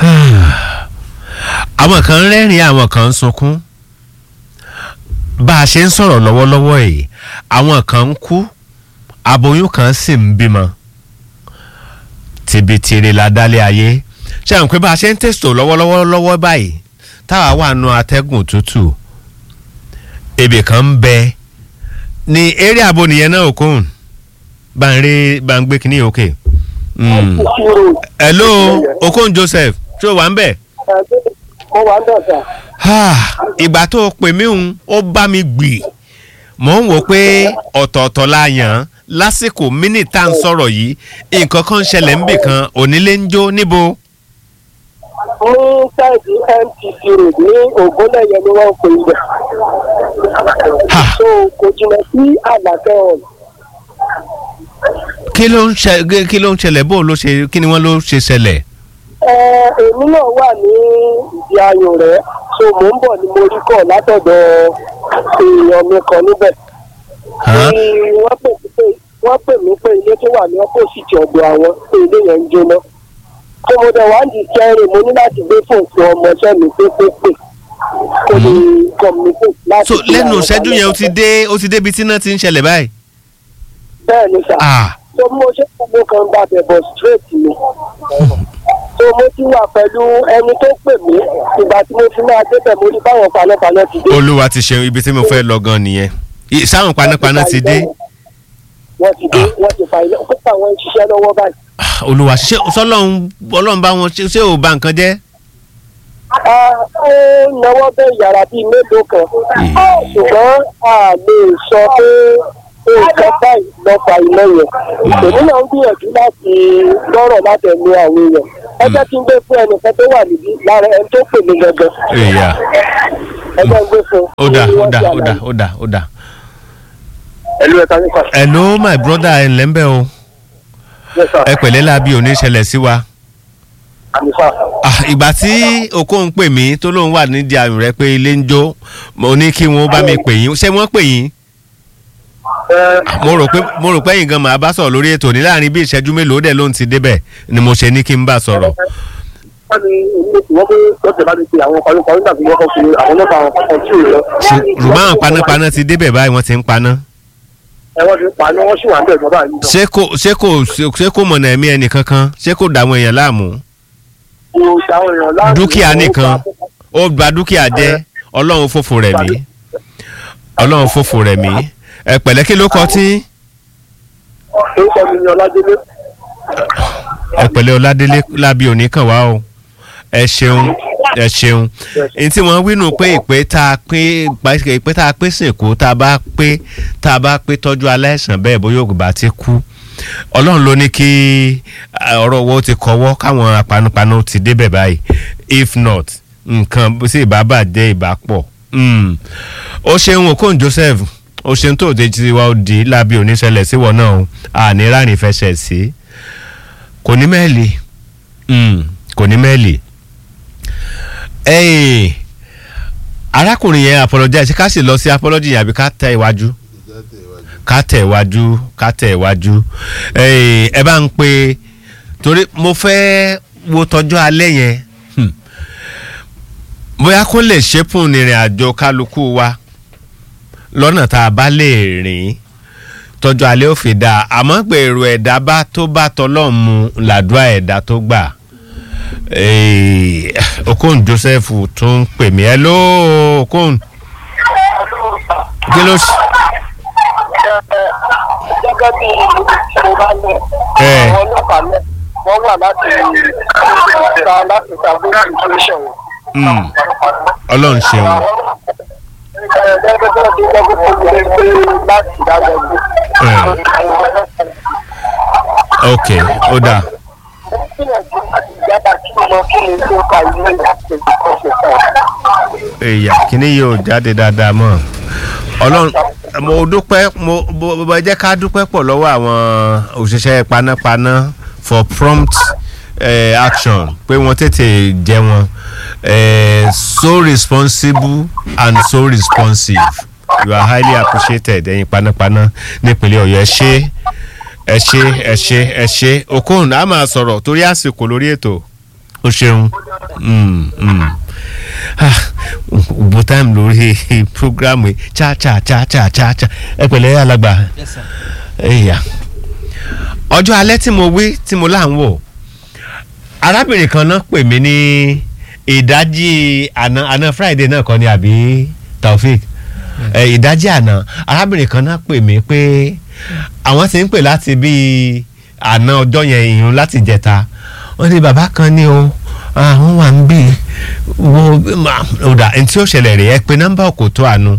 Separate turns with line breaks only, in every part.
àwọn kan ń rẹ́rìn àwọn kan ń sunkún bá a ṣe ń sọ̀rọ̀ lọ́wọ́lọ́wọ́ yìí àwọn kan ń kú aboyún kan sì ń bímọ tìbìtìrì la dálé ayé ṣé àwọn pé bá a ṣe ń tẹ̀sítò lọ́wọ́lọ́wọ́ lọ́wọ́ báyìí táwa wà nù atẹ́gùn tútù ebè kan ń bẹ ní eré àbò nìyẹn náà òkun bá ń rí bá ń gbé kínní òkè. Mm. hello okon joseph ṣé o wà ń bẹ̀.
mo wà ń bẹ̀ sà.
Ah, ìgbà tó o pè mí òun ó bá mi gbì mò ń wò pé ọ̀tọ̀ọ̀tọ̀ la yàn án lásìkò mínítì tá à ń sọ̀rọ̀ yìí nǹkan kan ń ṣẹlẹ̀ níbì kan onílé ń jó níbo.
ní sáìdì mtc road ní ògbólẹ̀yẹ ni wọ́n ń pè ibẹ̀.
Ha.
so kò jìnnà sí àlàkẹ́ ọ̀hún.
kí ló ń ṣe kí ló ń ṣẹlẹ̀ bó ló ṣe kí ni wọ́n ló ṣe ṣẹlẹ̀.
ẹ èmi náà wà ní ìdí ayò rẹ̀ so mò ń bọ̀ ni mo rí kọ̀ látọ̀dọ̀ èèyàn mi kan níbẹ̀.
Hàn?
Ní wọ́n pè mí pé wọ́n pè mí pé ilé tó wà ní ọ́pọ̀sìtì ọ̀dọ̀ àwọn pé ilé yẹn ń jóná. tó mo dẹ̀ wá ń di kẹrin mo ní láti gbé fóònù fún ọmọọṣẹ́ mi pé pé pé kò lè communicate láti.
so
fi
lẹ́nu
àwọn
ìṣẹ́jú yẹn o ti dé o ti débi tí náà ti ń ṣẹlẹ̀ báyìí.
bẹ́ẹ̀ ni sà.
Ah,
tó mo ṣe kó mo kàn gba bẹ̀bọ̀ straight ni. tó mo ti wà pẹ̀lú ẹni tó pè mí ìgbà tí mo fi máa débẹ̀ mo rí báwọn panápaná ti dé.
olúwa ti ṣe ibi tí mo fẹ́ lọ gan nìyẹn I- sáwọn panápaná ti dé.
wọ́n ti dé wọ́n ti fa ilé kó àwọn ń ṣiṣẹ́ lọ́wọ́ báyìí.
Ah, olúwa ṣé sọlọ́run ọlọ́run bá wọn ṣe ṣé ò bà nǹkan jẹ́.
Ah, ó náwó bẹ́ẹ̀ yàrá bíi mélòó kan ṣùgbọ́n a lè sọ pé nǹkan báyìí lọ fa iná yẹn. èmi náà ń gbìyànjú láti lọ́rọ̀ láti ẹnu àwọn èèyàn. ẹ jẹ́ kí n gbé fún ẹnìkan tó wà níbí lára ẹni tó pè mí gangan.
èyà
ẹ jẹ́ ń gbé fún
ó dà ó dà ó dà ó dà ó dà.
ẹlú ẹ̀ka nípa.
hello my brother ẹ ǹlẹ́ ń bẹ̀ o
Yes, sir.
ẹ pẹ̀lẹ́ láabi òní ṣẹlẹ̀ sí wa.
Àmì sà.
Ah, ìgbà tí okó ń pè mí tó lóun wà nídìí àrùn rẹ pé ilé ń jó mo ní kí wọn bá mi pè yín ṣé wọ́n pè yín
Ẹ
mo rò pé mo rò pé yín gan màá bá sọ̀rọ̀ lórí ètò ní láàrin bí ìṣẹ́jú mélòó dẹ̀ ló ń ti débẹ̀ ni mo ṣe ní kí n bá sọ̀rọ̀.
wọ́n ní èmi tí wọ́n pé lọ́sẹ̀ bá ti pe àwọn paríparí nígbà tí wọ́n kọ́ fi àwọn mẹ́ta àwọn kọ́kọ́ tí ò lọ.
ṣùgbọ́n àwọn panápaná ti débẹ̀ báyìí wọ́n ti ń paná.
ẹ wọ́n ti pa ní wọ́n sì wà ń bẹ̀ ìjọba yìí.
ṣé kò ṣé kò ṣé kò mọ̀nà ẹ̀mí ẹnì kankan ṣé kò dàwọn èèyàn láàmú.
Mo ṣàwọn èèyàn láàrin.
dúkìá nìkan ó gba dúkìá jẹ́ ọlọ́run fòfò rẹ̀ mí ọlọ́run fòfò rẹ̀ mí ẹ pẹ̀lẹ́ kí ló kọ tí
orúkọ mi ni ọlájẹlé.
ẹ pẹ̀lẹ́ ọládélé lábí òní kàn wá o ẹ ṣeun ẹ ṣeun èyí tí wọ́n wínú pé ìpè tá a pé ìpè tá a pé sìnkú tá a bá pé tá a bá pé tọ́jú aláìsàn bẹ́ẹ̀ bóyá ògùn bá ti kú ọlọ́run ló ní kí eh, ọ̀rọ̀ owó ti kọ́wọ́ káwọn apanupanu ti débẹ̀ báyìí if not nǹkan sí ìbá bàjẹ́ ìbá pọ̀ Mm. ó ṣeun okon joseph ó ṣeun tó de ti wa ó di lábí oníṣẹ̀lẹ̀ síwọ náà o àní rárín fẹsẹ̀ sí kò ní mẹ́ẹ̀lì Mm, kò ní mẹ́ẹ̀lì ẹ̀yìn arákùnrin yẹn apologize ká sì lọ sí apology yẹn àbí ká tẹ iwájú ká tẹ̀ iwájú ká tẹ̀ iwájú ẹ̀yìn ẹ bá ń pe torí mo fẹ́ wo tọjọ́ alẹ́ yẹn hmm, bóyá kó lè ṣépùn ìrìn àjò kálukú wa lọ́nà tá a bá lè rìn tọjọ́ alẹ́ ò fi dáa àmọ́ gbèrò ẹ̀dá bá tó bá tọ́lọ́ mu làdúrà ẹ̀dá tó gbà Eh, okon joseph tún ń pè mí ẹ ló okon kí ló ṣe.
gẹ́gẹ́ bí mo bá lẹ̀
Ẹ.
àwọn ọlọ́pàá náà wọ́n wà láti ta láti ta bó situation wọn.
Mm, ọlọ́run ṣeun
gẹ́gẹ́ bí wọ́n ti gbọ́ pé kò lè gbé láti dájọ́ gbé.
ok ó dáa èyà kíní yóò jáde dáadáa mọ́ ọlọ́run mo dúpẹ́ mo mo mo jẹ́ ká dúpẹ́ pọ̀ lọ́wọ́ àwọn òṣìṣẹ́ panápaná for prompt eh, action pé wọ́n tètè jẹ wọn eh, so responsible and so responsive you are highly appreciated ẹ̀yin panápaná nípínlẹ̀ ọ̀yọ́ ẹ ṣé ẹ ṣé ẹ ṣé ẹ ṣé okun a máa sọ̀rọ̀ torí àsìkò lórí ètò o ṣeun Mm, mm. Ah, gbogbo time lórí programu yìí cha cha cha cha cha cha ẹ pẹ̀lẹ́ alàgbà ẹ̀yà ọjọ́ alẹ́ tí mo wí tí mo là ń wò arábìnrin kan náà pè mí ní ìdájí àná àná friday náà kọ́ ni àbí taofik ẹ ìdájí àná arábìnrin kan náà pè mí pé àwọn ti ń pè láti bíi àná ọjọ́ yẹn ìyún láti jẹta wọ́n ní bàbá kan ní o àwọn wà ń bì wo ọ̀dà ẹni tí ó ṣẹlẹ̀ rèé ẹ pé nọ́mbà òkòtó àánú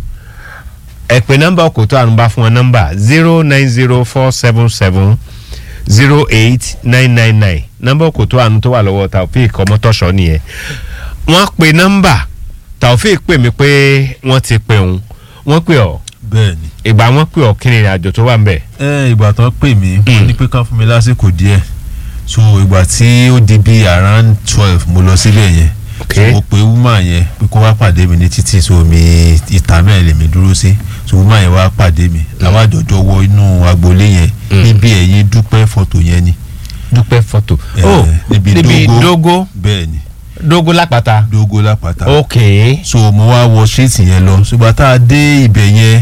ẹ pé nọ́mbà òkòtó àánú bá fún wọn nọ́mbà zero nine zero four seven seven zero eight nine nine nine nọ́mbà òkòtó àánú tó wà lọ́wọ́ taofik ọmọtọ́ṣọ́ nìyẹn wọ́n pe nọ́mbà taofik pè mí pé wọ́n ti pè òun wọ́n pè ọ́
bẹ́ẹ̀ni.
ìgbà wọ́n pè ọ́ kí ni ìrìnàjò tó wà ń bẹ̀.
ẹ ìgbà tán pè mí wọ́n ní pé ká fún mi lásìkò díẹ̀ so ìgbà tí ó di bíi around twelve mo lọ síbẹ̀ yẹn
Ok.
so mo pe woman yẹn pé kó wá pàdé mi ní títì so mi ìta náà lèmi dúró sí so woman yẹn wá pàdé mi làwọn àjọjọ wọ inú agboolé yẹn
Mm.
níbi ẹ̀yìn dúpẹ́ fọ́tò yẹn ni
dúpẹ́ fọ́tò.
Eh,
oh
níbi
níbi
Dógó.
dógó
bẹ́ẹ̀ni
dógó lápáta.
dógó lápáta
ok
so mo wá wọ ṣéètì yẹn lọ ṣùgbọ́n tá a dé ibẹ̀ yẹn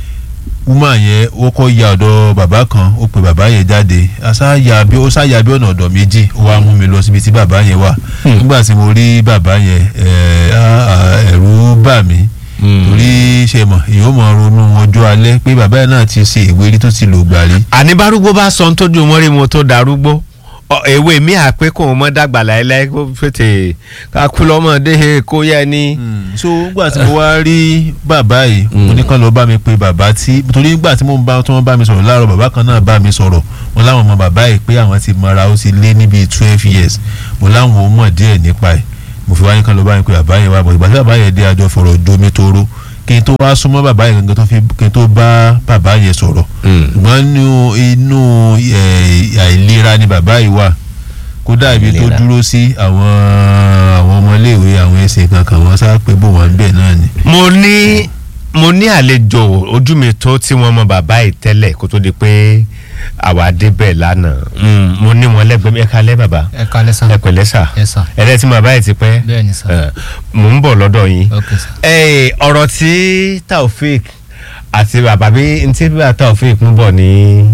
woman yẹn ó kọ́ ya ọ̀dọ̀ bàbá kan ó pe bàbá yẹn jáde aṣááyà bí ó ṣááyà bí ọ̀nà ọ̀dọ̀ méjì ó wá mú mi lọ síbi tí bàbá yẹn wà
Hmm.
nígbà tí mo rí bàbá yẹn ẹ̀, á- á- ẹ̀rù bà mí torí ṣe mọ̀ èyí ó mọ̀ ronú ọjọ́ alẹ́ pé bàbá yẹn náà ti ṣe ìwérí tó ti lò gbà rí
àní bárúgbó bá sọ ohun tójú wọn rí mo tó darúgbó Ọ, èwe mi àpé kò mọ dàgbà láéláé kó fètè kakú lọmọdé kó yẹ ní.
so nígbà tí mo wá rí bàbá yìí mo ní kán lọ bá mi pé bàbá tí torí nígbà tí mo ń bá tí wọ́n bá mi sọ̀rọ̀ láàárọ̀ bàbá kan náà bá mi sọ̀rọ̀ wọn láwọn ọmọ bàbá yìí pé àwọn ti mọra ó ti lé níbi twelve years mo láwọn ò mọ̀ díẹ̀ nípa ẹ̀ mo fi wá ní kán lọ bá mi pé bàbá yẹn wá bọ̀ ìgbà tí bàbá yẹn dé àjọ fọ̀rọ̀ domi toro kí n tó wá súnmọ́ bàbá yẹn gangan tó fi kí n tó bá bàbá yẹn sọ̀rọ̀ ṣùgbọ́n inú inú ẹ̀, àìlera ni bàbá yìí wà kódà ibi tó
Àìlera.
dúró sí àwọn àwọn ọmọléèwé àwọn ẹsẹ̀ kankan wọn sá pé bò wọ́n bẹ̀ náà ni.
mo ní mo ní àlejò ojú mi tó tí wọ́n mọ bàbá yìí tẹ́lẹ̀ kó tó di pé àwa débẹ̀ lánàá Mm, mo ní wọn lẹ́gbẹ̀ẹ́ mi ẹ kalẹ́ bàbá
ẹ kalẹ san
ẹ pẹ̀lẹ́ sà
Yes, sir.
ẹ̀rẹ́ tí bàbá yìí ti pẹ́
bẹ́ẹ̀ ni sà
Eh, mò ń bọ̀ lọ́dọ̀ yín.
ok sà
Ẹ, ọ̀rọ̀ tí taofik àti bàbá bí n tí bàbá taofik mú bọ̀ ní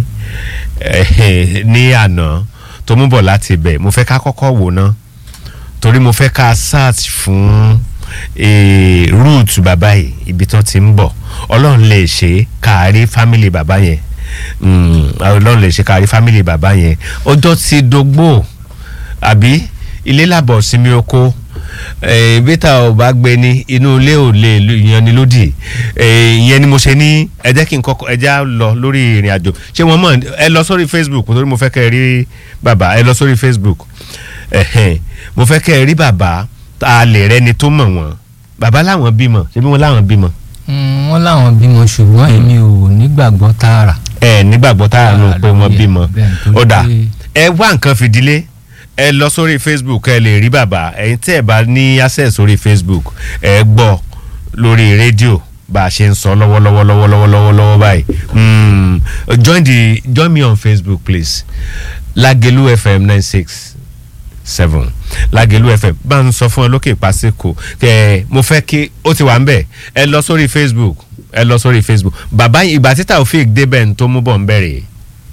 eh, ní àná tó mú bọ̀ láti ibẹ̀ mo fẹ́ ká kọ́kọ́ wò ná torí mo fẹ́ ká search fún eh, root bàbá yìí ibi tó ti ń bọ̀ ọlọ́run lè ṣe káàrí family bàbá yẹn Mm, ọlọ́run lè ṣe káàrí family bàbá yẹn ọjọ́ ti dógbò àbí ilé làbọ̀ sinmi oko bẹ́tà ò bá gbé ní inú ilé ò lè yan ni lódì Eh, ìyẹn ni mo ṣe ní ẹ jẹ́ kí n kọ́kọ́ ẹ já lọ lórí ìrìn àjò ṣé wọ́n mọ̀ ẹ lọ sórí facebook torí mo fẹ́ kẹ́ ẹ rí bàbá ẹ lọ sórí facebook Ẹ̀hẹ́n. mo fẹ́ kẹ́ ẹ rí bàbá a lè rẹni tó mọ̀ wọ́n bàbá làwọn bímọ ṣebí wọn làwọn bímọ
Mm, wọ́n láwọn bímọ ṣùgbọ́n èmi ò nígbàgbọ́ tààrà
ẹ nígbàgbọ́ táyà nù pé wọ́n
lórí ẹ̀,
bímọ
bẹ́ẹ̀ ni, torí
ó dà
pé-
ẹ wá nǹkan fìdílé ẹ lọ sórí facebook ẹ lè rí bàbá ẹ̀yin tẹ́ ẹ bá ní access sórí facebook ẹ gbọ́ lórí rédíò bá a ṣe ń sọ lọ́wọ́lọ́wọ́ lọ́wọ́lọ́wọ́ lọ́wọ́lọ́wọ́ báyìí Mm, join the join me on facebook please lagelu fm nine six seven lagelu fm bá ń sọ fún ẹ lókè pàṣípò kẹ mo fẹ́ kí ó ti wà ń bẹ̀ ẹ lọ sórí facebook ẹ lọ sórí facebook bàbá yìí ìgbà tí taofik débẹ̀ ń tó mú bọ̀ ń bẹ̀rẹ̀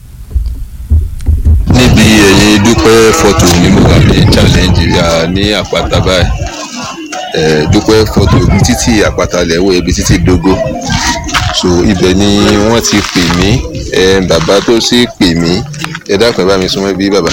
níbi ẹ̀yìn dúpẹ́ fọ́tò ní mozambique challenge ríà ní àpáta báyìí ẹ̀ dúpẹ́ fọ́tò ibi títí àpáta lẹ́wọ̀ ibi títí dógó so ibẹ̀ ni wọ́n ti pè mí ẹ̀ bàbá tó sì pè mí ẹ dákun ẹ bá mi súnmọ́ bí bàbá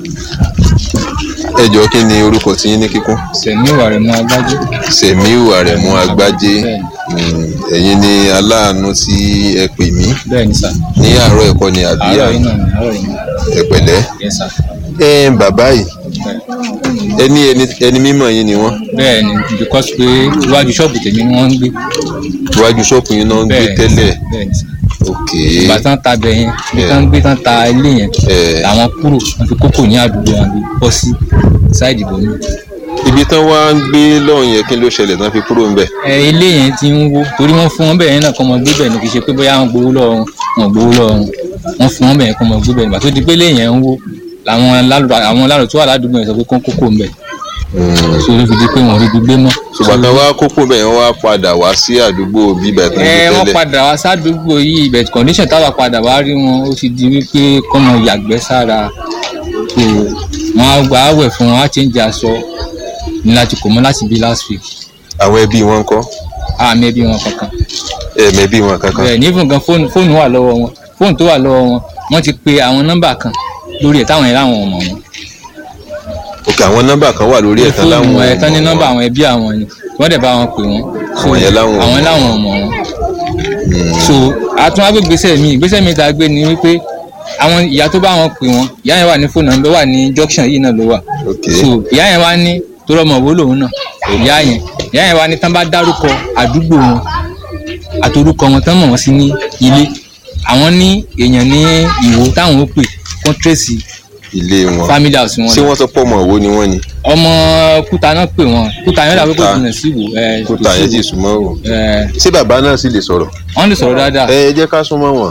ẹ jọ kí ni orúkọ tí yín ní kíkún
sẹ̀míù àrẹ̀mọ agbájú
sẹ̀míù àrẹ̀mú agbájé
Bẹ́ẹ̀ni.
Mm, ẹ̀yin ni aláàánú tí ẹ pè mí
bẹ́ẹ̀ ni sà
ní àárọ̀ ẹ̀kọ́ ni àbí
àárọ̀ yìí náà ni àárọ̀ yìí náà
ẹ pẹ̀lẹ́
yẹ sà
ẹ bàbá yìí ẹni ẹni ẹni mímọ̀ yín ni wọ́n
bẹ́ẹ̀ ni because pé iwájú ṣọ́ọ̀bù tèmi ni wọ́n ń gbé
iwájú ṣọ́ọ̀pù yín náà ń gbé
bẹ́ẹ̀ ni
tẹ́lẹ̀
sà, bẹ́ẹ̀ ni sà
ok
ìgbà tán ta bẹ̀ yẹn bí tán gbé tán ta ilé yẹn
Eh.
làwọn kúrò wọn fi kókò ní àdúgbò wọn gbé bọ́ sí sáìdì bòmí.
ibi tán wá ń gbé lọ́hùn yẹn kí ló ṣẹlẹ̀ tán fi kúrò ńbẹ̀
ẹ ilé yẹn ti ń wó torí wọ́n fún wọn bẹ́ẹ̀ yẹn náà kọ́ mọ gbé bẹ́ẹ̀ ni kì í ṣe pé bóyá wọ́n gbowó lọ́wọ́ wọn wọn gbowó lọ́wọ́ wọn wọ́n fún wọn bẹ́ẹ̀ yẹn kọ́ mọ gbé bẹ́ẹ̀ nígbà tó di pé ilé yẹn ń wó làwọn lálùdọ àwọn lálùdọ tó wà ládùúgbò yẹn sọ pé kó kókó ń bẹ̀ so ló fi di pé wọn rí gbígbé mọ́.
ṣùgbọ́n kan wá kókó bẹ́ẹ̀ wọ́n wá padà wá sí àdúgbò bíbẹ̀ tó ń
ẹ
gbé
wọ́n
tẹ́lẹ̀
padà wá sádùúgbò yìí but condition táwa padà wá rí wọn ó ti di wípé kọ́mọ yàgbẹ́ sára so wọ́n á gbà á wẹ̀ fún wọn á change aṣọ ní láti kò mọ́ láti bí last week
àwọn ẹbí wọn ń kọ́
àmì ẹbí wọn kankan
ẹ̀ẹ̀mẹ̀bí wọn kankan
bẹ́ẹ̀ ní fún gan fóònù fóònù wà lọ́wọ́ wọn fóònù tó wà lọ́wọ́ wọn wọ́n ti pe àwọn nọ́mbà kan lórí ẹ̀ táwọn yẹn láwọn ọmọ wọn
òkè àwọn nọ́mbà kan wà lórí ẹ̀tàn láwọn
fóònù ẹ̀ tán ní
ọmọ
nọ́mbà
wọn.
àwọn ẹbí àwọn ni wọ́n dẹ̀ bá wọn pè wọ́n So,
Àwọn yẹn láwọn
àwọn
ọmọ.
láwọn ọmọ wọn so àtún agbé gbèsè mi ìgbésẹ̀ mi ta gbé ni wípé àwọn ìyá tó bá wọn pè wọn ìyá yẹn wà ní fóònù ló wà ní junction yìí náà ló wà
ok
so ìyá yẹn wá ní tó rọmọ owó lòun náà ìyá yẹn ìyá yẹn wá ní tán bá dárúkọ àdúgbò wọn àtorúkọ wọn tán mọ̀ wọ́n sí ní ilé àwọn ní èèyàn ní ìwò táwọn ó pè kún tracy
ilé wọn
family house wọn
ṣé wọ́n sọ pé ọmọ òwò ni wọ́n ni
ọmọ kúta náà pè wọn kúta yẹn dàbí kò
Kúta.
jìnnà sí ìwò ẹ
kó ta yẹn sì súnmọ́ o
ẹ
ṣé bàbá náà sì lè sọ̀rọ̀
wọ́n lè sọ̀rọ̀ dáadáa
ẹ jẹ́ ká súnmọ́ wọn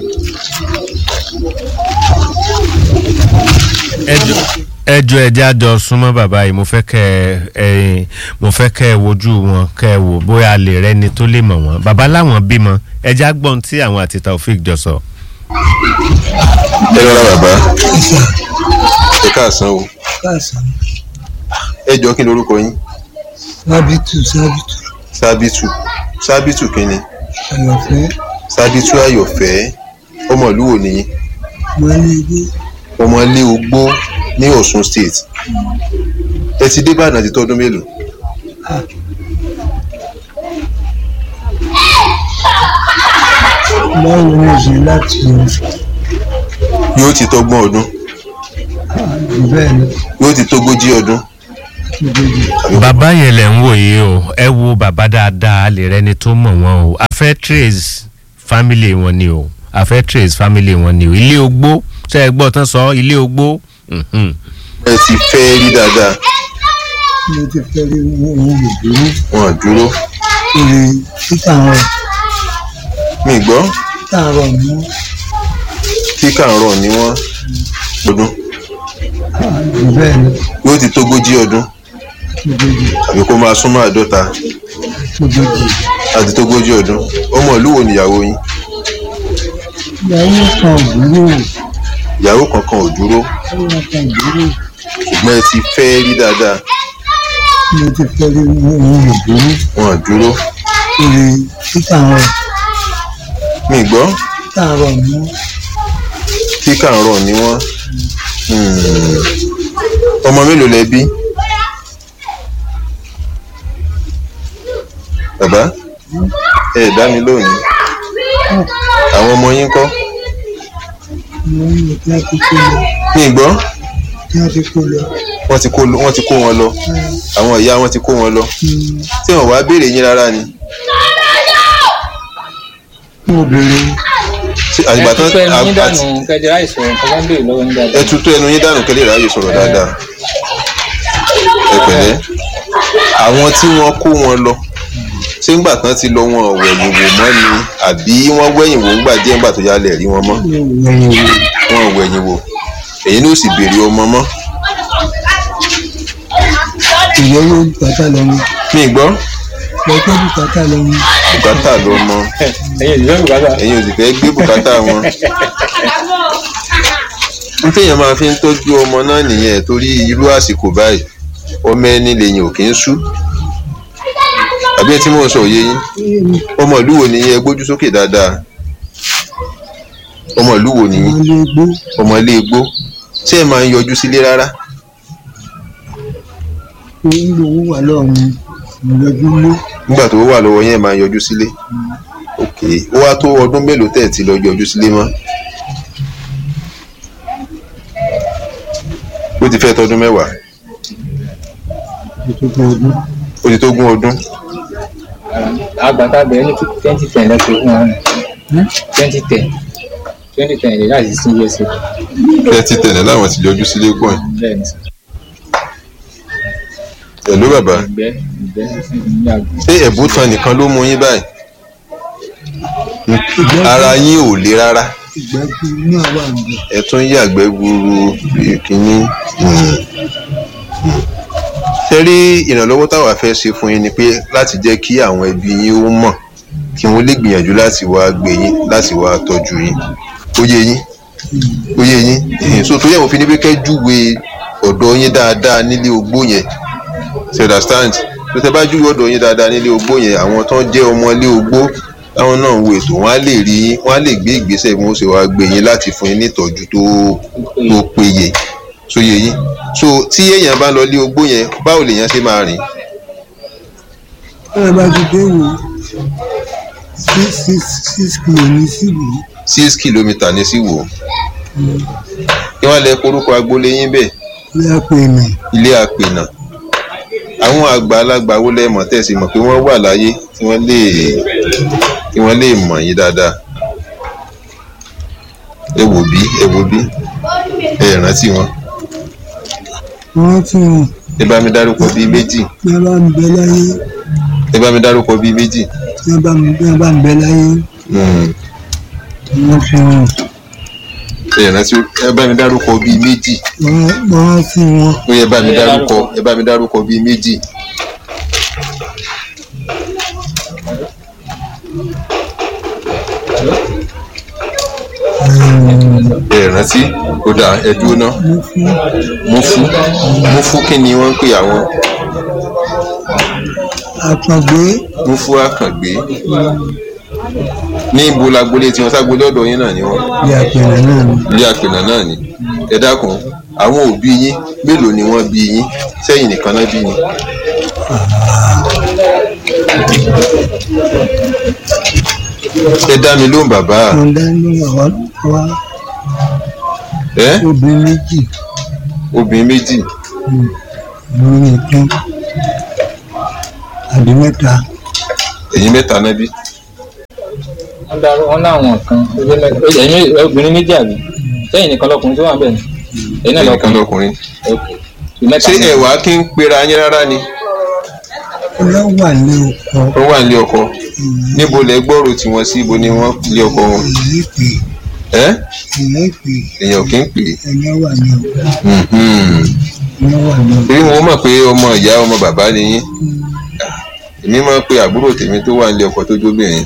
ẹjọ ẹjọ ẹjẹ àjọ súnmọ́ bàbá yìí mo fẹ́ kẹ́ ẹ ẹ mo fẹ́ kẹ́ ẹ wojú wọn kẹ́ ẹ wò bóyá a lè rẹ́ni tó lè mọ̀ wọ́n bàbá láwọn bímọ ẹjẹ àgbọn tí àwọn àti taofik jọ sọ.
ẹ rọra bàbá ẹ káàsán o
káàsán
ẹ jọ kí lorúkọ yín
sábìtù sábìtù
sábìtù sábìtù kínni
àyọ̀fẹ́
sábìtù ayọ̀fẹ́ ọmọ ìlú wo nìyí
mọ́lẹ́dẹ́
ọmọ ilé ogbó ní Ọ̀ṣun state ẹ ti dé Ìbàdàn ti tọdún mélòó
báwo ni ṣe láti
yóò ti tọgbọ́n ọdún
jù bẹ́ẹ̀ lọ
yóò ti tógójì ọdún
gbogbo
bàbá yẹn lẹ̀ ń wò yìí o ẹ wo bàbá dáadáa a lè rẹ́ni tó mọ̀ wọ́n o a fẹ́ trace family wọn ni o a fẹ́ trace family wọn ni o ilé ogbó ṣe é gbọ́ tán sọ ilé ogbó mhm.
ẹ ti fẹ́ rí dáadáa
mo ti fẹ́ rí ohun ìdúró
wọn dúró
èrè títà rọ̀
mi gbọ́
títà rọ̀ mú
kíkà ń rọ̀ ní wọ́n ọdún
jù bẹ́ẹ̀ lọ
yóò ti tógójì ọdún
gbogbo
àbí kó máa súnmọ́ àádọ́ta
gbogbo
àti tógójì ọdún ọmọ ìlú wo nìyàwó yín
ìyàwó kan dúró
ìyàwó kankan ò dúró
ìyàwó kan dúró
ṣùgbọ́n ẹ ti fẹ́ rí dáadáa
mo ti fẹ́ rí ohun ìdúró
wọn dúró
èrè títà rọ̀
mi gbọ́
títà rọ̀ mú
kíkà ń rọ̀ ní wọ́n Hmm. ọmọ mélòó lẹ bí bàbá ẹ ẹ̀ dá mi lónìí àwọn ọmọ yín kọ́
mo ń lò kí a ti kó lọ
mi gbọ́
kí a ti kó lọ
wọ́n ti kó wọ́n ti kó wọn lọ àwọn ìyá wọn ti kó wọn lọ
Hmm,
tí wọn wá béèrè yín rárá ni
mo bèrè
Ṣé àgbà
ẹ
tán
tún pẹ́ ní
àti-
dànù kẹjẹ láìsọ nǹkan bá ń béèrè lọ́wọ́ ní
ẹ
dáadáa
tutù ẹnu yín dànù kẹlẹ́ ìráyè sọ̀rọ̀ dáadáa ẹ pẹ̀lẹ́ àwọn tí wọ́n kó wọn lọ ṣé ńgbà tán ti lọ wọn wẹ̀yìn wò mọ́ ni àbí wọ́n wẹ̀yìn wò ńgbà díẹ̀ ńgbà tó yálẹ̀ rí wọn mọ́
mo wẹ̀yìn wò
wọn wẹ̀yìn wò èyí ló sì béèrè ọmọ mọ́
ìyẹ́wò bùkátà lọ́mọ
mi gbọ́
lọ́pẹ́ bùkátà lọ́mọ
bùkátà ló mọ
ẹ̀yin ìdílé bùkátà
ẹ̀yin ò sì fẹ́ gbé bùkátà wọn n téèyàn máa fi ń tọ́jú ọmọ náà nìyẹn torí irú àsìkò báyìí ọmọ ẹni lèyìn ò kì í sú àbí ẹ tí mò ń sọ òye yín ọmọ ìlú wo nìyẹn ẹ gbójú sókè dáadáa ọmọ ìlú wo nìyí
wọn lé gbó
ọmọ ilé igbó ṣé ẹ máa ń yọjú sílé rárá
owó lówó wà lọ́rùn ìrọ̀jú lé
nígbà tó wà lọ́wọ́ yẹn ẹ máa ń yọjú sílé ok ó wá tó ọdún mélòó tẹ̀ tí lọ yọjú sílé mọ́ ó ti fẹ́ tọdún mẹ́wàá
ètò ọdún
ó ti tó gún ọdún
àgbàtà bẹ̀rẹ̀ ní twenty ten lẹ́tọ̀ fún wọn twenty ten twenty ten lè láti sí us
thirty tẹ̀lé láwọn ti yọjú sílé pọ̀ yìí
bẹ́ẹ̀ ni sir.
ẹ̀lú bàbá
ìgbẹ́ ìgbẹ́ ní àgbẹ̀.
ṣé ẹ̀bùtàn nìkan ló mú yín báyìí ara yín ò le rárá
ìgbàgbé ní àwa àgbẹ̀
ẹ tún yàgbẹ́ gburu bíi kínní ṣe rí ìrànlọ́wọ́ táwa fẹ́ ṣe fún yín ni pé láti jẹ́ kí àwọn ẹbí yín ó mọ̀ kí wọ́n lè gbìyànjú láti wá gbé yín láti wá tọ́jú yín ó yé yín ó yé yín ẹ̀hìn so tó yẹ wọ́n fi ní pé kẹ́ júwe ọ̀dọ̀ yín dáadáa nílé ogbó yẹn ṣe understand tó tẹ bá júwe ọ̀dọ̀ yín dáadáa nílé ogbó yẹn àwọn tó ń jẹ́ ọmọ ilé ogbó táwọn náà ń wo ètò wọn á lè rí yín wọn á lè gbé ìgbésẹ̀ bí wọ́n ṣe wá gbé yín láti fún yín ní ìtọ́jú tó tó péye so yé yín so tí èèyàn bá lọ ilé ogbó yẹn báwo lèèyàn ṣe máa rìn
ẹ bá ti dé wò six six six kìlò ní síbi
six kilometre ní sí wò kí wọ́n lẹ korúkọ agboolé yín bẹ́ẹ̀
ní àpò ìnà
ilé àpènà àwọn àgbàlagbà wo lẹ mọ̀ tẹ̀sí mọ̀ pé wọ́n wà láyé tí wọ́n lè tí wọ́n lè mọ̀ yín dáadáa ẹ wò bí ẹ wò bí ẹ rántí wọn
wọ́n tí wọn
ẹ bá mi dárúkọ bíi méjì
bí wọ́n bá ń bẹ láyé
ẹ bá mi dárúkọ bíi méjì
bí wọ́n bá ń bí wọ́n bá ń bẹ láyé
Hmm,
wọ́n tí wọn
ẹ rántí ẹ bá mi dárúkọ bíi méjì
wọ́n wọ́n tí wọn
ó yẹ bá mi dárúkọ ẹ bá mi dárúkọ bíi méjì. ẹ rántí ó dáa ẹ dúró ná
mo fún
mú fún mú fún kí ni wọ́n ń pè àwọn
àpàgbé
mú fún àkàngbé ní ibo lagbolé tí wọ́n ságbolé ọ̀dọ̀ yín náà ni wọ́n
bí àpẹẹrẹ náà ni
ilé àpènà náà ni ẹ dákun àwọn òbí yín mélòó ni wọ́n bí yín sẹ́yìn nìkan náà bí ni. ẹ dá mi lóhùn bàbá
wọ́n dá ní àwa àwa
ẹ
obìnrin méjì
obìnrin méjì
ìlú nìkan àbí mẹ́ta
ẹ̀yin mẹ́ta náà bí
wọ́n darú wọn láwọn kan ilé mẹ́ta ẹ̀yin obìnrin méjì àbí sẹ́yìn nìkan lọkùnrin tó wà bẹ́ẹ̀ ni ẹ̀yin náà
ẹ̀yin kan
lọkùnrin
lọkùnrin
ok mẹ́ta
ṣé ẹ wàá kí ń pera yín rárá ni
wọ́n wà ní ọkọ̀
wọ́n wà nílé ọkọ níbo lẹ gbọ́rò tí wọ́n sí ibo ni wọ́n lé ọkọ wọn
èyí pé
ẹ
èyí pé
èèyàn kì í pè é
ẹni wà ní ọkọ̀
Mhm.
ẹni wà ní ọkọ̀
torí wọn mọ̀ pé ọmọ ìyá ọmọ bàbá ni yín èmi máa ń pe àbúrò tèmi tó wà nílé ọkọ tó jóbìnrin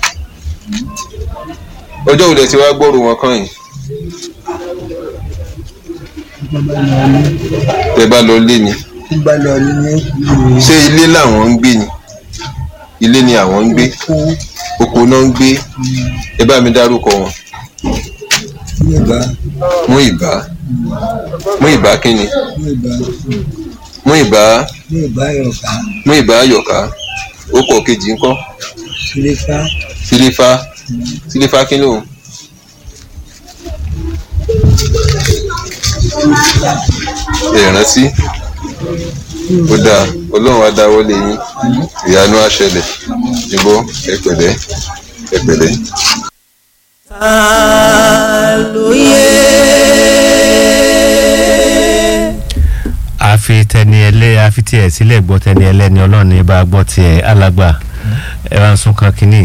ọjọ́ òde tí wàá gbọ́rò wọn kàn yín tẹ bá lọ lé ni
tí bá lọ ní ní
ṣé ilé làwọn ń gbé ni ilé ni àwọn ń gbé
fún
oko náà ń gbé ẹ bá mi dárúkọ wọn
nígbà
mú ìbá mú ìbá kínni
nígbà
mú ìbá
nígbà yọ̀ká
mú ìbá yọ̀ká ó kọ̀ kejì ńkọ́
sílífà
sílífà sílífà kí ló ń. ẹ rántí ó dáa ọlọ́run á dáwọ́ lé yín ìyanu á ṣẹlẹ̀ níbo ẹ pẹ̀lẹ́ ẹ pẹ̀lẹ́.
àfi tẹni ẹlẹ àfi tiẹ̀ sílẹ̀ gbọ́ tẹni ẹlẹ́ni ọlọ́run ní bá gbọ́ tiẹ̀ alàgbà ẹ bá ń sún kan kínní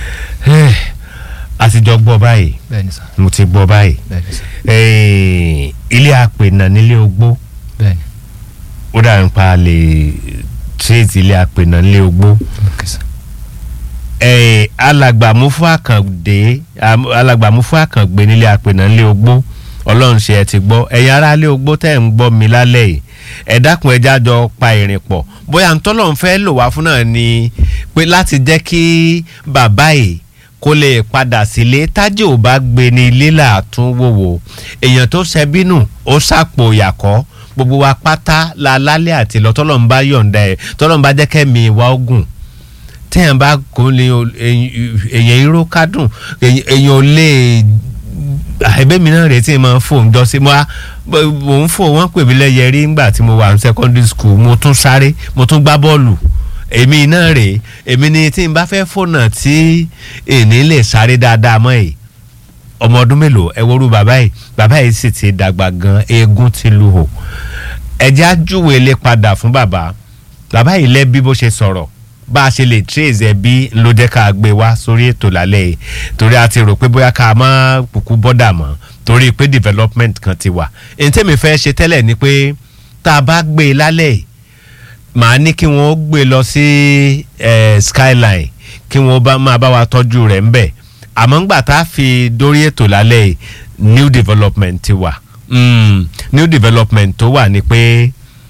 àtijọ́ gbọ́ báyìí
bẹ́ẹ̀ni sà
mo ti gbọ́ báyìí
bẹ́ẹ̀ni sà
Eh, ilé àpènà nílé ogbó
bẹ́ẹ̀ni
ó dà ń pa lè tírètì ilé àpènà nílé ogbó
ok sà
Eh, alàgbà mufu àkàndé am- alàgbà mufu àkàngbé nílé àpènà nílé ogbó ọlọ́run ṣe ẹ ti gbọ́ ẹ̀yin ará ilé ogbó tẹ̀ ń gbọ́ mi lálẹ́ yìí ẹ dákun ẹja jọ pa ìrìn pọ̀ bóyá ntọ́lọ́run fẹ́ lò wá fún náà ni pé láti jẹ́ kí bàbá yìí kó lè padà sílé tájì ò bá gbé ní ilé làátún wòwò èèyàn tó ṣẹbínú ó ṣàpò ìyàkọ́ gbogbo wa pátá la lálẹ́ àti lọ tọ́lọ́run bá yọ̀ǹda ẹ̀ tọ́lọ́run bá jẹ́ kẹ́mi wa ogun téèyàn bá kó lè èèyàn irú kádùn èèyàn èèyàn ò lè ẹgbẹ́ mi náà retí máa ń fò ń jọ sí mo á mò ń fò wọ́n pè mí lẹ́yẹ rí ńgbà tí mo wà ní secondary school mo tún sáré mo tún gbá bọ́ọ̀lù èmi náà rèé èmi ni tí n bá fẹ́ fònà tí èní lè sáré dáadáa mọ́ ẹ̀ ọmọ ọdún mélòó ẹ worú bàbá yìí bàbá yìí sì ti dàgbà gan eegun ti lu hò ẹjẹ́ àjúwe lè padà fún bàbá bàbá yìí lẹ́bí bó ṣe sọ̀rọ̀ bá a ṣe lè trace ẹbí ló jẹ́ ká gbé wá sórí ètò lálẹ́ yìí torí a ti rò pé bóyá ká má kúkú bọ́dà mọ́ torí pé development kan ti wà èyí tẹ́mi fẹ́ ṣe tẹ́lẹ̀ ni pé tá a bá gbé e lálẹ́ yìí màá ní kí wọ́n gbé lọ sí eh, skyline kí wọ́n bá máa bá wa tọ́jú rẹ̀ ń bẹ̀ àmọ́ ńgbà tá a fi dórí ètò lálẹ́ yìí new development ti wà mm, new development tó wà ni pé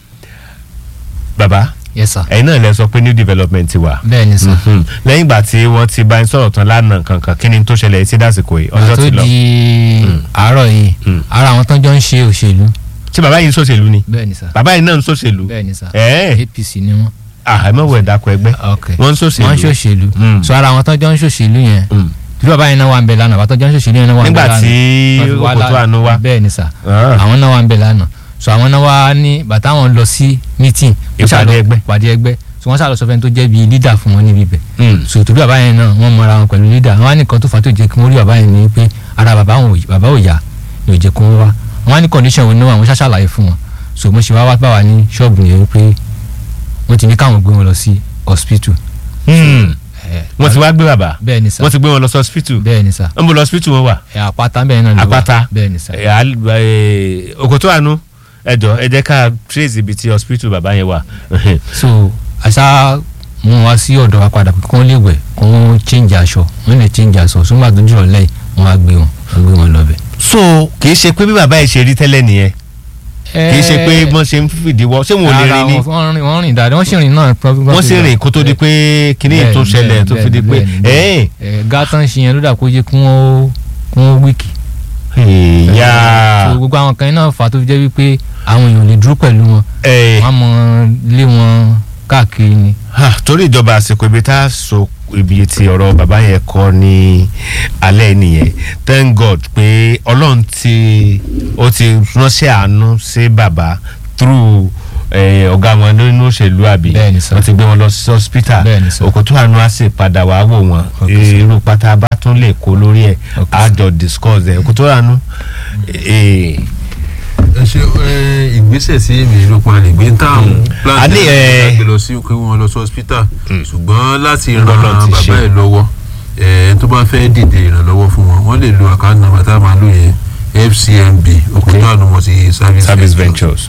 baba
yes sir
ẹ̀yin náà lẹ sọ pé new development ti wà
bẹ́ẹ̀ ni sir
Mhm. lẹ́yìn ìgbà tí wọ́n ti bá ń sọ̀rọ̀ tán lánàá kankan kí ni tó ṣẹlẹ̀ sí dásìkò yìí ọjọ́
tó
ti lọ
di àárọ̀ yìí
Mm.
ara àwọn tán jọ ń ṣe òṣèlú
ṣé bàbá yìí ń ṣòṣèlú ni
bẹ́ẹ̀ ni sir
bàbá yìí náà ń ṣòṣèlú
bẹ́ẹ̀ ni sir
ẹ̀ẹ́
apc ni wọ́n
àmọ́wò ẹ̀dàkọ̀ ẹgbẹ́
ok
wọ́n ń ṣòṣèlú
wọ́n ń ṣòṣèlú
Mm.
so ara àwọn tán jọ ń ṣòṣèlú yẹn
Mm.
bí bàbá yẹn náà wà ń bẹ lánàá bàtọ́ jọ ń ṣòṣèlú yẹn náà wà ń bẹ
nígbà
lánàá
tí
Wọ́n fi wá
òkòtò
lá-
àánú wa
bẹ́ẹ̀ ni sir
Ah.
àwọn náà wà ń bẹ lánàá so àwọn náà wá ní bàtà wọn lọ sí meeting wọ́n
Ìpàdé
ṣàlọ-
ẹgbẹ́.
ìpàdé ẹgbẹ́ so wọ́n ṣàlọ sọ fẹ́ni tó jẹ́ bíi leader fún wọn níbi bẹ̀
Mm.
so torí bàbá yẹn náà wọ́n mọra wọn pẹ̀lú leader wọ́n á ní kan tó fà á tó jẹ́ kí wọ́n rí bàbá yẹn ní pé ara bàbá wọn ò- bàbá ò yá ni ò jẹ́ kó wọ́n wá wọ́n á ní condition wo ni wọ́n àwọn ṣàṣàlàyé fún wọn so mo ṣe wá wá bá wa ní ṣọ́ọ̀bù yẹn pé wọ́n ti ní káwọn gbé wọn lọ sí hospital
Mm.
Eh,
wọ́n ti wá gbé bàbá
bẹ́ẹ̀ ni sà
wọ́n ti gbé wọn lọ sí hospital
bẹ́ẹ̀ ni sà
ń bọ̀ lọ hospital wọn wà
ẹ àpáta bẹ́ẹ̀ náà ló wà
Àpáta?
bẹ́ẹ̀ ni sà
Eh, al- eh, òkòtò àánú ẹjọ ẹ jẹ́ ká trace ibi tí hospital bàbá yẹn wà
so àṣà mú wọn wá sí ọ̀dọ̀ wa padà pé kí wọ́n lè wẹ̀ kí wọ́n change aṣọ wọ́n lè change aṣọ súnmọ́ àtúntò ọ̀lẹ́ wọ́n wá gbé wọn wọ́n gbé wọn lọ́bẹ̀.
so kì í ṣe pé bí bàbá yìí ṣe rí tẹ́lẹ̀ nìyẹn kì í ṣe pé wọ́n ṣe ń fìdí wọ́ ṣé wọn ò lè
Rárá,
rìn ní
wọ́n rìn wọ́n rìn dáadáa wọ́n sì rìn náà.
wọ́n sì rìn kó tó di pé kíní yìí tó ṣẹlẹ̀ tó fi di pé ẹ̀ẹ́n
gátán ṣe yẹn ló dà kó jẹ́ kí wọ́n kí wọ́n wíìkì.
ìyá
so gbogbo àwọn kan náà fà á tó fi jẹ́ wípé àwọn èèyàn lè dúró pẹ̀lú wọn
ẹ̀
wọ́n á mọ lé wọn káàkiri ni.
Ah, torí ìjọba àsìkò ibi tá a so ibi tí ọ̀rọ̀ bàbá yẹn kọ́ ní alẹ́ nìyẹn thank god pé ọlọ́run ti ó ti ránṣẹ́ àánú sí bàbá through eh, ọ̀gá wọn nínú òṣèlú àbí
Bẹ́ẹ̀ni sir.
wọ́n ti gbé wọn lọ sí hospital
Bẹ́ẹ̀ni sir.
òkòtò àánú á sì padà wá wò wọ́n
Okay, sir.
irú pátá bá tún lè kó lórí ẹ̀
Okay,
á jọ discuss ẹ̀ òkòtò àánú eh,
ẹ ṣe ẹ, ìgbésẹ̀ tí èmi ló pa lè gbé táwọn plan
A ní,
tẹ́lẹ̀
ẹ,
láti gbé lọ sí kí wọ́n lọ sí hospital ṣùgbọ́n láti ran
Ọlọ́run ti
bàbá
ṣe.
ẹ̀ lọ́wọ́ ẹ, tó bá fẹ́ dìde ìrànlọ́wọ́ fún wọn wọ́n lè lo àkáǹtì nọ́mbà tá a máa lò yẹn fcmb òkúta ànumọ̀tì service
service ventures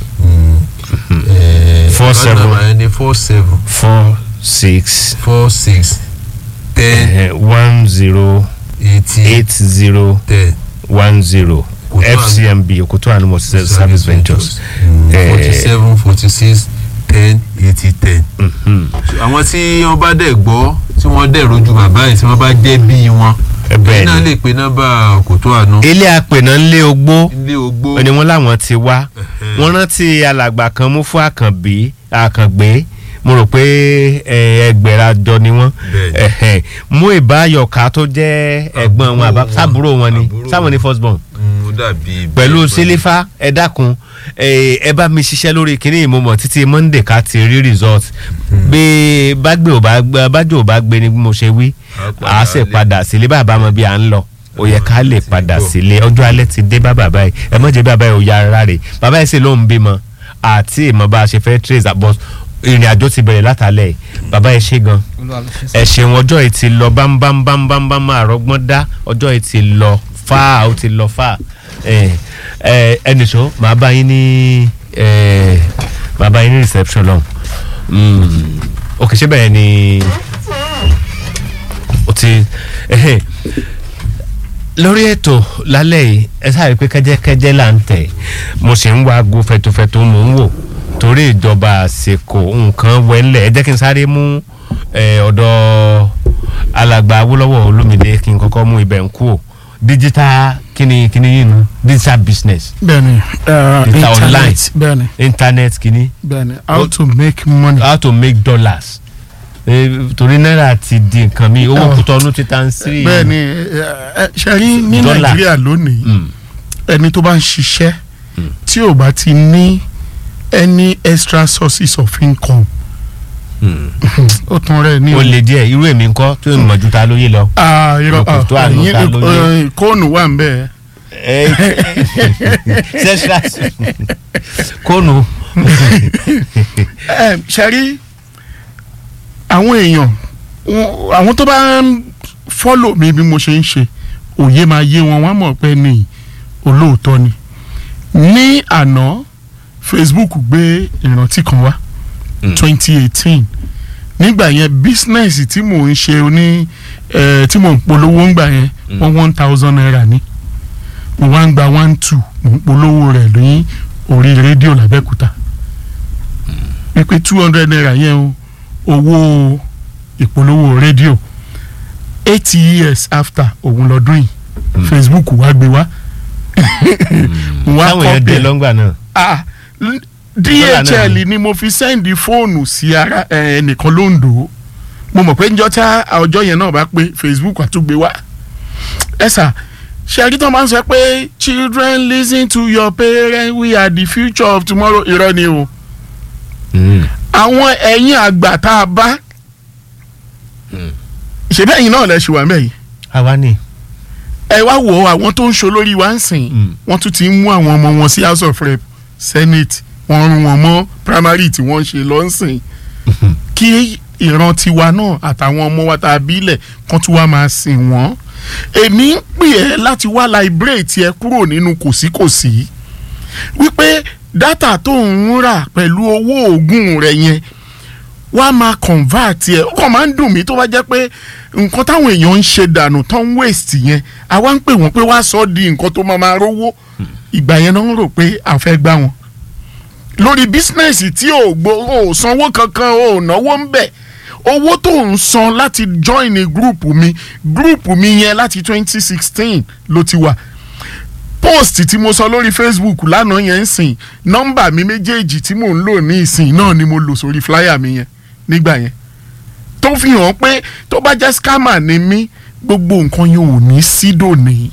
four
Four
seven
seven.
nọ́mbà yẹn ní four seven
four six
four six ten
eh, one zero
eighty
eight zero
ten
one zero
Òkòtò Àánú-
fcmb òkòtò àánú service ventures. Eh,
forty seven forty six ten eighty ten.
Mhm.
àwọn tí wọ́n bá dẹ̀ gbọ́ tí wọ́n dẹ̀ rojú bàbá yìí tí wọ́n bá jẹ́ bí wọn
Eh, bẹ́ẹ̀
ẹ̀yin náà
ni.
lè pe nọ́mbà kòtó àánú
ilé àpènà ńlé ogbó
ilé ogbó
ni wọ́n láwọn ti wá wọ́n rántí alàgbà kan mú fún àkànbí àkàngbé mo rò pé eh, ẹgbẹ̀rún àjọ ni wọ́n
Bẹ́ẹ̀ni.
Ẹ̀hẹ̀n. mú ìbáyọ̀ká tó jẹ́ ẹ̀gbọ́n wọn àbá-
wọn.
sábúrò wọn ni
Àbúrò
sáwọn ni
wọn.
first born
Mm, ó dàbí
pẹ̀lú
bẹ́ẹ̀
sílífà ẹ dákun ẹ ẹ bá mi ṣiṣẹ́ lórí kínní ìmọ̀mọ̀ títí monday ká ti rí result bí bágbé ò bá gbé bájò ò bá gbé ni bí mo ṣe wí
Á padà
a sì
lé.
padà sílé bàbá mọ bí à ń lọ ó yẹ ká lè padà sílé ọjọ́ alẹ́ ti dé bá bàbá yìí ẹ mọ̀ jẹ́ bàbá yìí ò ya ara rẹ̀ bàbá yìí sì ló ń bímọ àti ìmọ̀ bá a ṣe fẹ́ trace àbọ̀ ìrìn àjò ti bẹ̀rẹ̀ látàlẹ́ yìí bàbá yìí ṣe gan ẹ ṣeun ọjọ́ yìí ti lọ bámbámbámbámbá máa rọgbọ́n dá ọjọ́ yìí ti lọ fáà ó ti lọ fáà ẹ ẹ ẹnìṣó màá bá yín ní ẹ màá bá yín ní reception lọ òkè ṣé bẹ́ẹ̀ ni ó ti ẹhẹ́. lórí ètò lálẹ́ yìí ẹ sáré pé kẹ́jẹ́kẹ́jẹ́ là ń tẹ̀ mo sì ń wá aago fẹ̀tọ̀fẹ̀tọ̀ mò ń wò torí ìjọba àsìkò nǹkan wẹ́lẹ̀ ẹ jẹ́ kí n sáré mú ẹ, ọ̀dọ̀ alàgbà awólọ́wọ̀ olómìnira kí n kọ́kọ́ mú ibẹ̀ ń kú o digital kíni kíni yìí nu digital business
bẹ́ẹ̀ni uh,
Digital online.
internet bẹ́ẹ̀ni
internet kíni
bẹ́ẹ̀ni how to make money.
how to make dollars Eh, torí náírà ti di nǹkan mi owó
Oh.
kútọ́nù ti tán sí.
bẹ́ẹ̀ni ẹ ṣe rí ní
Dọ́là.
nàìjíríà lónìí
Mm.
ẹni tó bá ń ṣiṣẹ́ tí ò bá ti ní any extra sources of income ó tún rẹ̀ ní
ó lè díẹ̀ irú èmi ńkọ́ tó ń mọ̀jú ta lóye lọ.
Ah, irọ́
Kò tó àná
ẹ̀yin,
ta lóye.
eh, kóònù wà ń bẹ́ẹ̀.
sexual kónù.
ẹ ṣe rí àwọn èèyàn wọn- àwọn tó bá ń fọ́lò mi bí mo ṣe ń ṣe òye máa yé wọn wọ́n mọ̀ pé ní olóòótọ́ ni ní àná Facebook gbé ìrántí kan wá twenty eighteen nígbà yẹn bísínẹ́sì tí mò ń ṣe oní eh, tí mò ń polówó ń gbà yẹn wọ́n one thousand naira ní mo wá ń gba one two mò ń polówó rẹ̀ ní orí rédíò làbẹ́kúta wípé two hundred naira yẹn o owó ìpolówó rédíò eight years after òun lọ́dún yìí facebook wá gbé wá wá
táwọn èèyàn dé
kọ́pì ẹ̀
lọ́ngbà náà.
ah l-
Dọ́là náà
dhl
ni.
ni mo fi sẹ́ndì fóònù sí ara ẹ, ẹnìkan lóńdó mo mọ̀ pé njọ́ tá ọjọ́ yẹn náà bá pé facebook àtúgbé wá ẹ sà ṣe àrí tó máa ń sọ pé children listen to your parents we are the future of tomorrow irọ́ ni o àwọn ẹ̀yin àgbà tá a bá ṣèbí ẹ̀yin náà lẹ̀ ṣì wà mẹ́yìn
àwa ni.
ẹ wá wo àwọn tó ń ṣe olórí wa ń sìn
Mm.
wọ́n tún ti ń mú àwọn ọmọ wọn sí house of rep senate wọ́n rún wọn mọ́ primary tí wọ́n ń ṣe lọ ń sìn kí ìran tiwa náà àtàwọn ọmọ wa tá a bílẹ̀ kan tún wá máa sìn wọ́n èmi ń pè ẹ́ láti wá liberate ẹ kúrò nínú kòsíkòsí wípé dátà tó ń rà pẹ̀lú owó oògùn rẹ̀ yẹn wá máa convert ẹ ó kàn máa ń dùn mí tó bá jẹ́ pé nǹkan táwọn èèyàn ń ṣe dànù tó ń waste yẹn àwa ń pè wọ́n pé wá sọ di nǹkan tó máa máa rówó ìgbà yẹn náà ń rò pé a fẹ́ gbá wọn lórí bísínẹ́sì tí ò gbó ò sanwó kankan ò náwó ń bẹ̀ owó tó ń san láti join ní gúrùpù mi gúrùpù mi yẹn láti twenty sixteen ló ti wà post tí mo sọ lórí facebook lánàá yẹn ń sìn nọ́mbà mi méjèèjì tí mò ń lò ní ìsìn náà ni mo lò sórí flyer mi yẹn nígbà yẹn tó fi hàn pé tó bá jẹ́ scammer ni mí gbogbo nǹkan yẹn ò ní sídò ní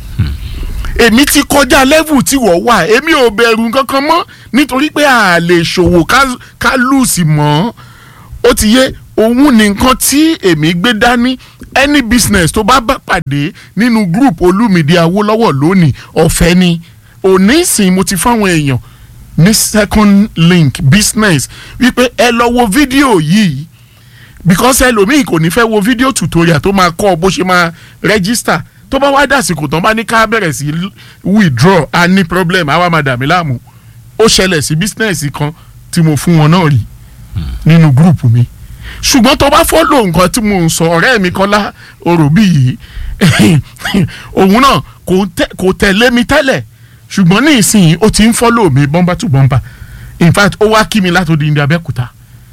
èmi ti kọjá level tí wọ́n wà èmi ò bẹ̀rù kankan mọ́ nítorí pé a lè ṣòwò ká- ká lùsì mọ́ ó ti yé òun ní nǹkan tí èmi gbé dání any business tó bá bá pàdé nínú group olúmìdí awólọ́wọ̀ lónìí ọ̀fẹ́ ni òní ìsìn mo ti fáwọn èèyàn ní second link business wípé ẹ lọ wo fídíò yìí because ẹlòmíì kò ní fẹ́ wo fídíò tutorial tó máa kọ́ ọ bó ṣe máa register tó bá wá dàsìkò tán bá ní ká bẹ̀rẹ̀ sí withdraw a ní problem àwa máa dà mí láàmú ó ṣẹlẹ̀ sí business kan tí mo fún wọn náà rí nínú gúrùpù mi ṣùgbọ́n tó bá fọ́lọ̀ nǹkan tí mo ń sọ ọ̀rẹ́ mi kọ́lá oròbí yìí òun náà kò tẹ- kò tẹ̀lé mi tẹ́lẹ̀ ṣùgbọ́n ní ìsìn ó ti ń fọ́lọ̀ mi bọ́mbà tó bọ́mbà in fact ó wá kí mi látòdì ní abẹ́òkúta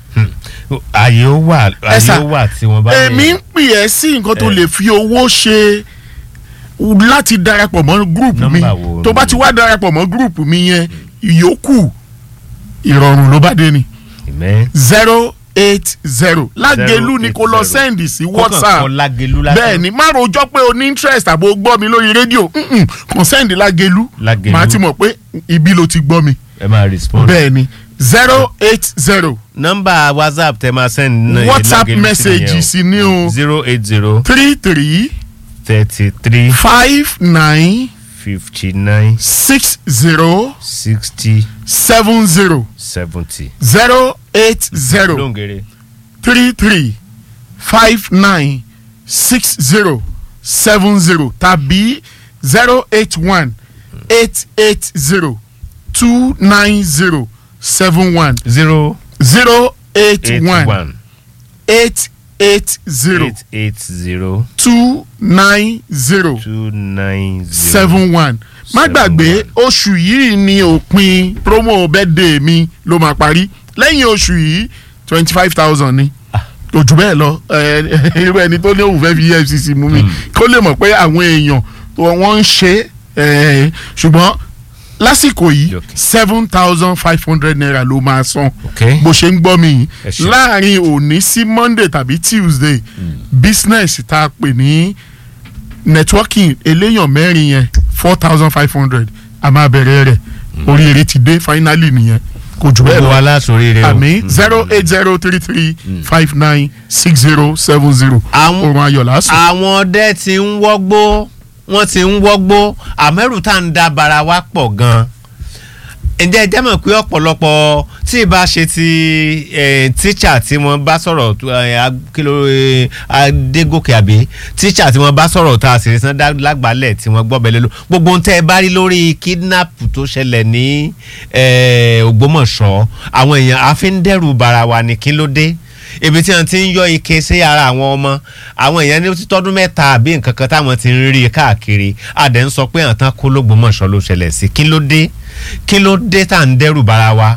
àyè ó wà àyè
Ẹ̀sà,
ó wà tí wọ́n bá lè.
èmi ń pè ẹ́ sí nǹkan tó
Eh.
lè fi owó ṣe láti darapọ̀ mọ́ gúrùpù mi
Nọ́mbà wo
tó bá
ni?
ti wá darapọ̀ mọ́ gúrùpù mi yẹn ìyókù ìrọ̀rùn ló bá dé ni
Amen.
zero eight zero lágẹ̀lú ni kò lọ
080.
sẹ́ndì sí
Kọ́kàn
whatsapp
kọ Lágelú lásán.
bẹ́ẹ̀ ni má rojọ́ pé o ní interest àbò gbọ́ mi lórí rédíò mm-mm, kàn sẹ́ndì lágẹ̀lú
Lágelú.
màá ti mọ̀ pé ibi ló ti gbọ́ mi
ẹ máa respond.
bẹ́ẹ̀ ni zero eight zero
nọ́mbà whatsapp tẹ máa send. náà,
WhatsApp
Lágelú
message
nìyẹn o.
sí ni o.
zero eight zero
three three
thirty three
five nine
fifty nine
six zero
sixty
seven zero
seventy.
zero eight zero
lóńgèrè.
three three five nine six zero seven zero tàbí zero eight one eight eight zero two nine zero seven one
zero
zero eight
eight
one
one
eight eight zero
eight eight zero
two nine zero
two nine zero
seven one má
Seven
gbàgbé
one.
oṣù yìí ni òpin promo birthday mi ló máa parí lẹ́yìn oṣù yìí twenty five thousand ni kò jù bẹ́ẹ̀ lọ ẹ, irú ẹni tó ní òun fẹ́ fi efcc mú mi kó lè mọ̀ pé àwọn èèyàn wọ́n ń ṣe é ṣùgbọ́n lásìkò yìí
Okay.
seven thousand five hundred naira ló máa san
Okay.
bó ṣe ń gbọ́ mi yìí
Ẹ ṣé.
láàrin òní sí monday tàbí tuesday business tá a pè ní networking eléyàn mẹ́rin yẹn four thousand five hundred a máa bẹ̀rẹ̀ rẹ̀ oríire ti dé finally nìyẹn kò jù bẹ́ẹ̀
gbogbo wa
lọ
lásorí rẹ o.
àmì zero eight zero three three five nine six zero seven zero
Àwọn-
oorun ayọ̀ lásán.
àwọn ọdẹ ti ń wọ́gbó wọ́n ti ń wọ́gbó àmẹ́rù tá à ń da bara wa pọ̀ gan-an ǹjẹ́ ẹ jẹ́ mọ̀ pé ọ̀pọ̀lọpọ̀ tí ì bá ṣe ti tíṣà tí wọ́n bá sọ̀rọ̀ kíló adégòkè àbí tíṣà tí wọ́n bá sọ̀rọ̀ tá a sì rí sán lágbàálẹ̀ tí wọ́n gbọ́ bẹ́lẹ́ ló gbogbo ohun tẹ́ ẹ bá rí lórí kidnap tó ṣẹlẹ̀ ní Ògbómọ̀ṣọ́ àwọn èèyàn àfi ń dẹ́rù bara wa ní kí ló dé ibi tí wọn ti ń yọ ike sí ara àwọn ọmọ àwọn èèyàn ní tọdún mẹ́ta àbí nǹkan kan táwọn ti ń rí káàkiri àdẹ ń sọ pé àtàn kó lÓgbómọ̀ṣọ́ ló ṣẹlẹ̀ sí kí ló dé kí ló dé tá à ń dẹ́rù bara wa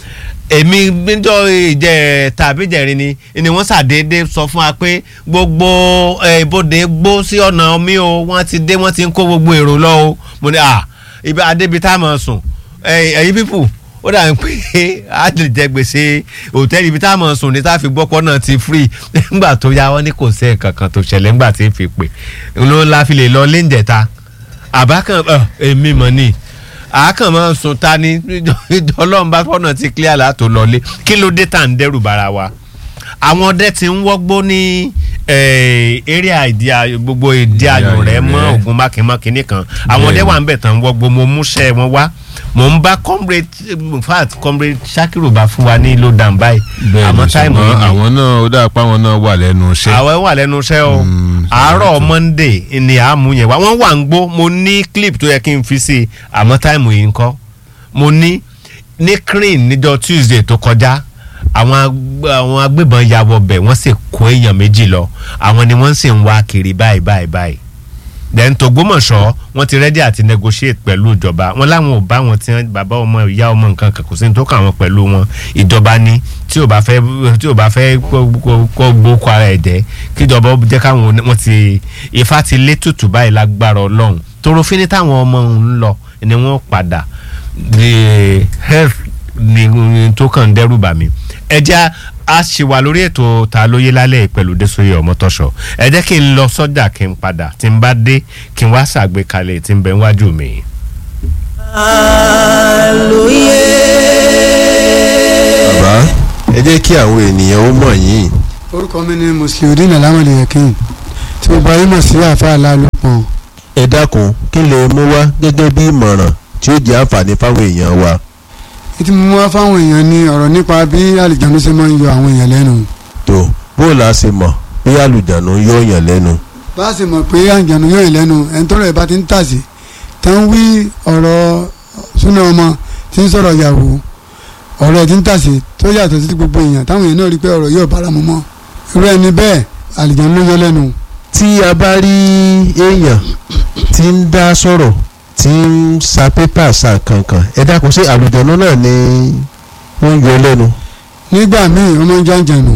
èmi níjọ ìjẹ tàbí ìjẹrin ni ni wọ́n ṣàdédé sọ fún wa pé gbogbo ibodè gbó sí ọ̀nà mi o wọ́n ti dé wọ́n ti ń kó gbogbo èrò lọ o mo ní à ibi adébi tá a mọ̀ sùn ẹ̀yin pípù ó dà ń pé a lè jẹ gbèsè òtẹ́ẹ̀lì ibi tá a mọ̀ sùn ní tá a fi gbọ́pọ̀ náà ti free nígbà tó yá wọ́n ní kò sí ẹ̀kan kan tó ṣẹlẹ̀ nígbà tí ń fi pè ló la fi lè lọ léǹjẹ̀ta àbákan èmi mọ̀ ni àákàn máa ń sun ta ni ọlọ́run bá fọ́nà ti clear látò lọlé kí ló dé tà ń dẹ́rù bara wa àwọn ọdẹ ti ń wọ́gbó ní area ìdí gbogbo ìdí ayò rẹ mọ́ ògùn mákìmákì nìkan àwọn ọdẹ wà ń bẹ̀ tán wọ́gbó mo múṣẹ́ wọn wá mo ń bá comrade in fact comrade Shakiru bá fún wa ní low down báyìí àmọ́ táìmù yìí ni
àwọn náà ó dà pa àwọn náà wà lẹ́nu iṣẹ́.
àwọn wà lẹ́nu iṣẹ́ o àárọ̀ monday ni àmú yẹn wá wọ́n wà ń gbó mo ní clip tó yẹ kí n fi sí i àmọ́ táìmù yìí ń kọ́ mo ní ní crane níjọ́ tuesday tó kọjá àwọn àwọn agbébọn ya wọbẹ̀ wọ́n sì kó èèyàn méjì lọ àwọn ni wọ́n sì ń wá kiri báyìí báyìí báyìí then tògbómọ̀ṣọ́ wọ́n ti rẹ́dí àti negotiate pẹ̀lú ìjọba wọn láwọn ò bá wọn tí wọn bàbá ọmọ ìyá ọmọ nǹkan kan kò sí ní tó kàn wọn pẹ̀lú wọn ìjọba ní tí ò bá fẹ́ tí ò bá fẹ́ kó gbókò ara ẹ̀ jẹ́ kíjọba jẹ́ káwọn wọn ti ifá ti lé tutù báyìí lágbára ọlọ́run torofin ní táwọn ọmọ ń lọ ni wọ́n padà the health ni tó kàn ń dẹ́rù bà mí ẹ jẹ́ a ṣì wà lórí ètò ta lóye lálẹ́ pẹ̀lú Désòyè Ọmọtọ́ṣọ̀ ẹ jẹ́ kí n lọ sọ́jà kí n padà tí n bá dé kí n wá ṣàgbékalẹ̀ tí n bẹ wájú mi.
bàbá ẹ jẹ́ kí àwọn ènìyàn ó mọ̀ yín.
orúkọ mi ni musliudeen alamode yakin tí mo bá yín mọ̀ sí àfa alálùpọ̀.
ẹ dákun kí lè mú wá gẹ́gẹ́ bí ìmọ̀ràn tí ó jẹ́ àǹfààní fáwọn èèyàn wa.
ètí mo wá fáwọn èèyàn ní ọ̀rọ̀ nípa bí àlìjánu ṣe máa ń yọ àwọn èèyàn lẹ́nu.
tó bó la ṣe mọ̀ bí àlùjánu yóò yàn lẹ́nu.
bá a ṣe mọ̀ pé àlìjánu yọ yàn lẹ́nu ẹni tọ́rọ̀ ẹ̀ bá ti ń tàsí tá ń wí ọ̀rọ̀ súná ọmọ tí ń sọ̀rọ̀ yàwó ọ̀rọ̀ ẹ̀ ti ń tàsí tó yàtọ̀ sí gbogbo èèyàn táwọn èèyàn náà rí pé ọ̀rọ̀ yóò bára mu mọ́ irú ẹni bẹ́ẹ̀ àlìjánu ló yọ lẹ́nu.
tí a bá rí èèyàn tí ń dá sọ̀rọ̀ tí ń sa pépà sa kankan ẹ dákun sí àlùjánu náà ni wọ́n yọ lẹ́nu.
nígbà míì wọ́n máa ń jàǹjànù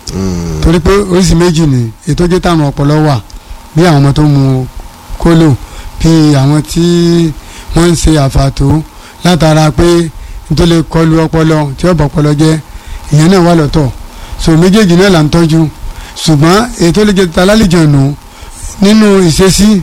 torí pé oríṣi méjì ni ètò jẹ́ táwọn ọpọlọ wà bí àwọn ọmọ tó mu kólò bí àwọn tí wọ́n ń ṣe àfàtó látara pé nítorí lè kọlu ọpọlọ tí ó bọ̀ ọpọlọ jẹ́ ìyẹn náà wà lọ́tọ̀ so méjèèjì náà là ń tọ́jú ṣùgbọ́n ètò lè jẹ́ találìjànù nínú ìṣesí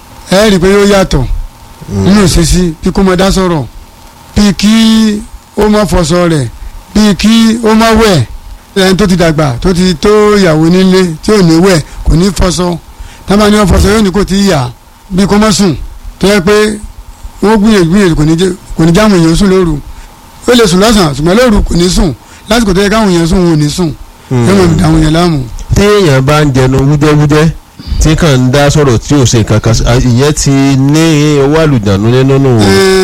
ẹ rí i pé yóò yàtọ̀ nínú ìṣesí bí kò máa dá sọ̀rọ̀ bí kí ó má fọṣọ rẹ̀ bí kí ó má wẹ̀ ẹni tó ti dàgbà tó ti tó ìyàwó nílé tí ò ní wẹ̀ kò ní fọṣọ tábà ní wọn fọṣọ yóò ní kò tí ì yà bí kò má sùn tó yẹ pé wọ́n gbìyànjú gbìyànjú kò ní jẹ́ kò ní jáwọn èèyàn sùn lóru ó lè sùn lọ́sàn-án ṣùgbọ́n lóru kò ní sùn lásìkò tó yẹ káwọn èèyàn sùn wọn ò ní sùn yóò mọ̀ dáwọn èèyàn láàmú.
tí èèyàn bá ń jẹnu wújẹ́wújẹ́ tí kàn ń dá sọ̀rọ̀ tí ò ṣe kankan ìyẹn ti ní owó àlùjánu nínú nù.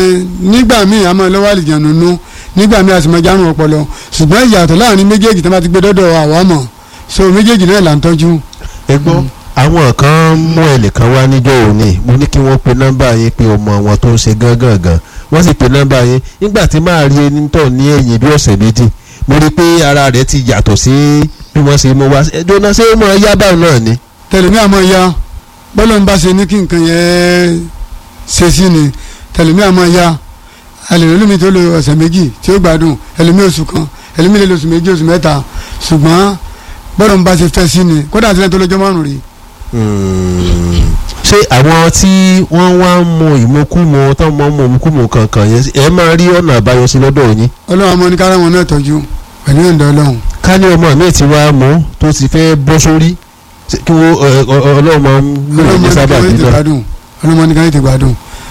nígbà míì a máa lọ́wọ́ àlùjánu nú nígbà míì a sì máa járun ọpọlọ ṣùgbọ́n ìyàtọ̀ láàrin méjèèjì tó bá ti gbé dọ́dọ̀ àwa mọ̀ so méjèèjì náà là ń tọ́jú.
ẹ gbọ́ àwọn kan mú ẹnìkan wá níjọ́ òní mo ní kí wọ́n pe nọ́mbà yín pé ọmọ wọn tó ń ṣe gángan gan wọ́n sì pe nọ́mbà yín nígbà tí máa rí ẹni tọ̀ ní ẹ̀yìn bí ọ̀sẹ̀ méjì mo rí i pé ara rẹ̀ ti yàtọ̀ sí bí wọ́n ṣe mú wá ẹjọ́ náà ṣé ó máa yá báwọn náà ni.
tẹlẹmí àmọ́ ya bọ́lá ń bá ṣe ní kí nǹkan yẹn ṣe sí ni tẹlẹmí àmọ́ ya alẹ́ lómi tó lo ọ̀sẹ̀ méjì tí ó gbádùn ẹlòmí oṣù kan ẹlòmí lè lo oṣù méjì oṣù mẹ́ta ṣùgbọ́n bọ́lá ń bá ṣe fẹ́ sí ni kódà àti lẹ́yìn tó lọ́jọ́ márùn-ún rí
ṣé àwọn tí wọ́n wá ń mu ìmukúmu tó ń mọ mu ìmukúmu kankan yẹn ẹ máa rí ọ̀nà àbáyọ sí lọ́dọ̀ yín.
ọlọ́run ọmọ ní kára wọn náà tọ́jú pẹ̀lú ìdá ọlọ́run.
ká ní ọmọ mi ti wá mú tó ti fẹ́ bọ́ sórí kí wọ́n ọlọ́run máa ń lò ní sábà dídá.
ọlọ́run ní káyọ̀ ti gbádùn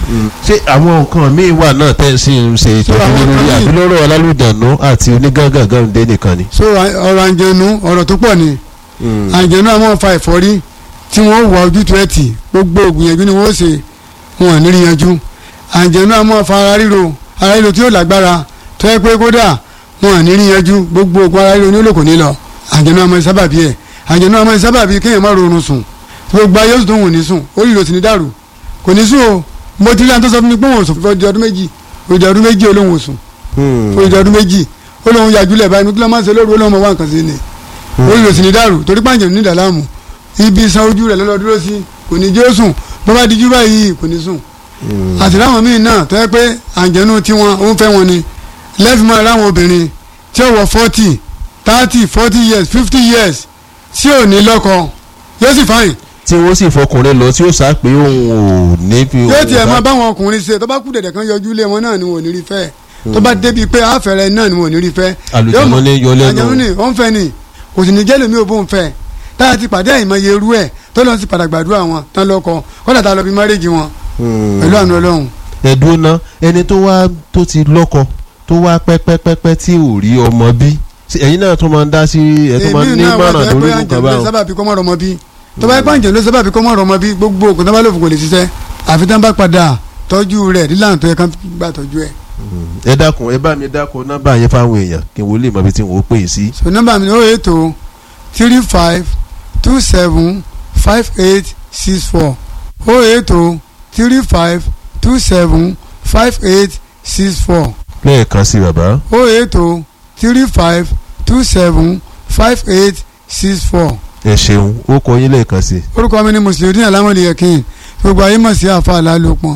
ṣé àwọn nǹkan míì wà náà tẹ́ ẹ sì ń ṣe ìtọ́jú
àwọn
lórí
nǹkan míì-
àbí lọ́rọ̀ alálùdànù àti onígàngàngàn dé nìkan ni.
so à- ọ̀rọ̀ àǹjẹ̀nu ọ̀rọ̀ tó pọ̀ ni àǹjẹ̀nu àwọn fa ẹ̀fọ́rí tí wọ́n wà ojútùú ẹ̀ tì gbogbo ògbìyànjú ni wọ́n ṣe wọn ò ní rí yanjú àǹjẹ̀nu àwọn fa ara ríro ara ríro tí yóò lágbára tó yẹ pé kódà wọn ò ní rí yanjú gbogbo ògùn ara ríro ní olóko ní lọ àǹjẹ̀nu àwọn sábàbí ẹ̀ àǹjẹ̀nu àwọn sábàbí kéèyàn má rọrùn sùn gbogbo ayé oṣù tó wù ní sùn ó rírò sí ní dàrú kò ní sùn o mo ti rí àwọn tó sọ fún mi pé wọn ò sùn fún ọdún méjì ọdún ọdún méjì olóhùn ò sùn fún ìjọ ọdún méjì ó lóun yàjúlẹ̀ báyìí ní kí ló máa ń ṣe lóru ó lóun máa wá nǹkan sí ni ó lò sí ní dàrú torí pàǹjẹ̀ ní ìdàlámù ibi san ojú rẹ̀ lọ́lọ́ dúró sí kò ní jẹ́ ó sùn bó bá dijú báyìí kò ní sùn àti láwọn míì náà tó yẹ pé àǹjẹ̀nu tiwọn ó ń fẹ́ wọn ni lẹ́fì máa ráwọn obìnrin tí ó wọ forty thirty forty years fifty years tí ò ní lọ́kọ yóò sì fáyìn
tí wọ́n sì fọkùnrin lọ tí ó sá pé òun ò ní fi
yóò tiẹ̀ máa báwọn ọkùnrin ṣe tó bá kú dẹ̀dẹ̀ kan yọjú lé wọn náà ni wọn ò ní rí fẹ́ tó bá débi pé àfẹ́rẹ́ náà ni wọn ò ní rí fẹ́
Àlùjànnú
Yóò mọ̀-
ní yọ lẹ́nu.
àlùjànnú ní ó ń fẹ́ ni kò sì ní jẹ́ lèmi ò bó ń fẹ́ táyà ti pàdé àìmọye irú ẹ̀ tó lọ́n sì padà gbàdúrà wọn tán lọ́kọ kọ́dà tá a lọ bí márèjì wọn pẹ̀lú àánú ọlọ́run
ẹ̀dùn náà ẹni tó wá tó ti lọ́kọ tó wá pẹ́pẹ́pẹ́pẹ́ tí ò rí ọmọ bí Ṣé ẹ̀yin náà tún máa ń dá sí ẹ̀ tún máa ń ní mọ̀ràn lórí nǹkan
àǹjẹ̀nu ló
báwọn.
sábà bí kọ́mọ́ rọmọ bí tó bá yẹ pé àǹjẹ̀nu ló sábà bí kọ́mọ́ rọmọ bí gbogbo òkú tó bá lò fún kò lè ṣiṣẹ́ àfi tán bá padà tọ́jú rẹ̀ nílànà tó yẹ kán gbà tọ́jú ẹ̀.
ẹ dákun ẹ bá mi dákun nọ́mbà yẹn fáwọn èèyàn kí n wò lè mọ ibi tí n ò pè é sí.
so nọ́mbà mi ni ó ètò three five two seven five eight six four ó ètò three five two seven five eight six four
lẹ́ẹ̀kan sí bàbá.
ó ètò three five two seven five eight six four
ẹ ṣeun ó kọ yín lẹ́ẹ̀kan sí.
orúkọ mi ni mùsùlùmí alámọ̀lẹ̀ yẹ̀kín gbogbo ayé mọ̀ sí àfa àlálòpọ̀.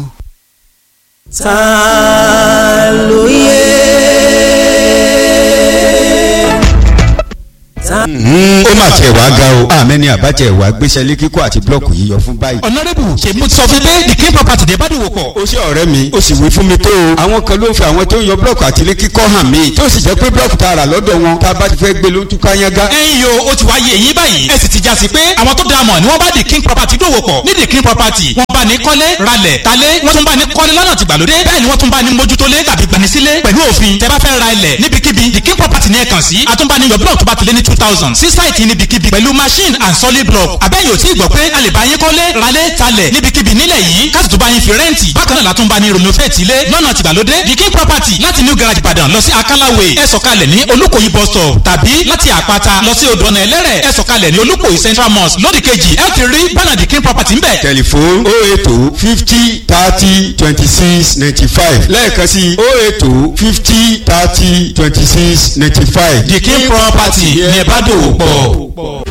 ta ló yẹ.
ó mà tiẹ̀ wá ga o àmẹ́ni àbájẹ́ ìwà gbéṣẹ́ lé kíkọ́ àti blọ́ọ̀kù yìí yọ fún báyìí.
ọ̀nàrẹ́bù ṣe mo ti sọ fún pé the king property dé bá dòwò pọ̀.
ó ṣe ọ̀rẹ́ mi ó sì wí fún mi tó o. àwọn kan ló ń fi àwọn tó ń yọ blọ́ọ̀kù àti ilé kíkọ́ hàn mí tó sì jẹ́ pé blọ́ọ̀kù tá a rà lọ́dọ̀ wọn tá a bá ti fẹ́ gbé ló ń túká yángá.
ẹ̀yin yo ó ti wá yé eyín báyìí ẹ sì ti já sí pé àwọn tó dáa mọ̀ ni wọ́n bá the king property dòwò pọ̀ ní the king property wọ́n bá ní kọ́lé ralẹ̀ talé wọ́n tún bá ní kọ́lé lọ́nà tìgbàlódé bẹ́ẹ̀ ni wọ́n tún bá ní mójútólé tàbí gbanisílé pẹ̀lú òfin tẹ́ bá fẹ́ ra ilẹ̀ níbikíbi the king property ní ẹ kàn sí àtúnbáni yọ block tó bá ti lé ní two thousand sí sáìtì níbikíbi pẹ̀lú machine and solid block àbẹ́yìn ò tí ì gbọ́ pé a lè bá yín kọ́lé ralé talẹ̀ níbikíbi nílẹ̀ yìí káàtì tó bá yín fi rẹ́ǹtì bákan náà látún bá ní renovate ilé lọ́nà tìgbàlódé the king property láti new garage ìbàdàn lọ sí akálàwé ẹ sọ̀kalẹ̀ ní olúkòyí bus stop tàbí láti àpáta lọ sí odò ọ̀nà ẹlẹ́rẹ̀ ẹ sọ̀kalẹ̀ ní olúkòyí central mosque lódì kejì ẹ ti rí bánà the king property ń bẹ̀.
tẹlifon o eto fifty thirty twenty six ninety five lẹ́ẹ̀kan sí o eto fifty thirty twenty six ninety five.
the king property ní ẹ bá dòwò pọ̀.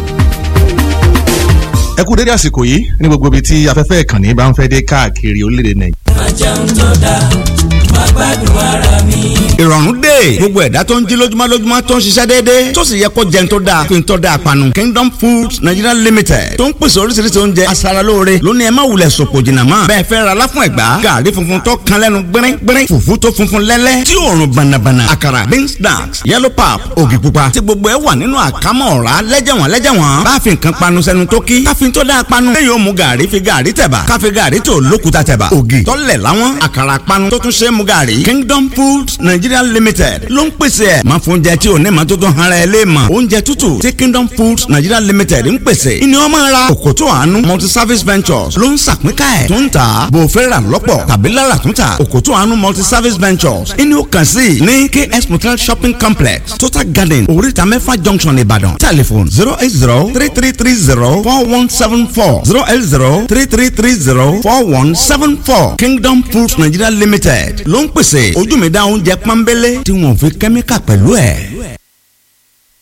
ẹ kú dédé àsìkò yìí ní gbogbo ibi tí afẹ́fẹ́ ìkànnì bá ń fẹ́ dé káàkiri orílẹ̀-èdè nàìjíríà.
má jẹun tó dáa má gbádùn ara mi.
ìrọ̀rùn dé gbogbo ẹ̀dá tó ń jí lójúmọ́ lójúmọ́ tó ń ṣiṣẹ́ déédéé tó sì yẹ kó jẹun tó dáa fi ń tọ́ da àpanu Kingdom Foods Nigeria Limited tó ń pèsè oríṣiríṣi oúnjẹ aṣaralóore lónìí ẹ má wulẹ̀ sòpò jìnnà mọ́ bẹ́ẹ̀ fẹ́ ra láfún ẹ̀gbá gàrí funfun tó kan lẹ́nu gbẹ́rín gbẹ́rín fùfú tó funfun lẹ́lẹ́ tí òórùn bànàbànà àkàrà beans snacks yellow pap ògì pupa tí gbogbo ẹ wà nínú àkámọ́ ọ̀rá lẹ́jẹ̀wọ̀n lẹ́jẹ̀wọ̀n bá fi nǹkan panu sẹ́nu tó kí káfíń tó dáa panu lẹ́yìn ó mu gàrí fi gàrí tẹ̀bà káfí gàrí tó lókuta tẹ̀bà ògì tọ́lẹ̀ láwọn àkàrà panu tó tún ṣe é mu gàrí Kingdom Foods Nigeria Limited ló ń pèsè ẹ̀ máa fún oúnjẹ tí ò ní ma tó tó hara ẹ lé mọ̀ oúnjẹ tútù tí Kingdom Foods Nigeria Limited ń pèsè ìní ọmọ ra òkòtò àánú multi service ventures ló ń sàpínká ẹ̀ tó ń tà bò fẹ́ rà lọ́pọ̀ tàbí lára tó ń tà òkòtò àánú multi service ventures ìní ó kàn sí ní KS Motel shopping complex Total Garden oríta mẹ́fà junction Ìbàdàn telephone zero eight zero three three three zero four one seven four zero eight zero three three three zero four one seven four Kingdom Foods Nigeria Limited ló ń pèsè ojú mi dá oúnjẹ pọ́nbélé tí wọ́n fi kẹ́míkà pẹ̀lú ẹ̀.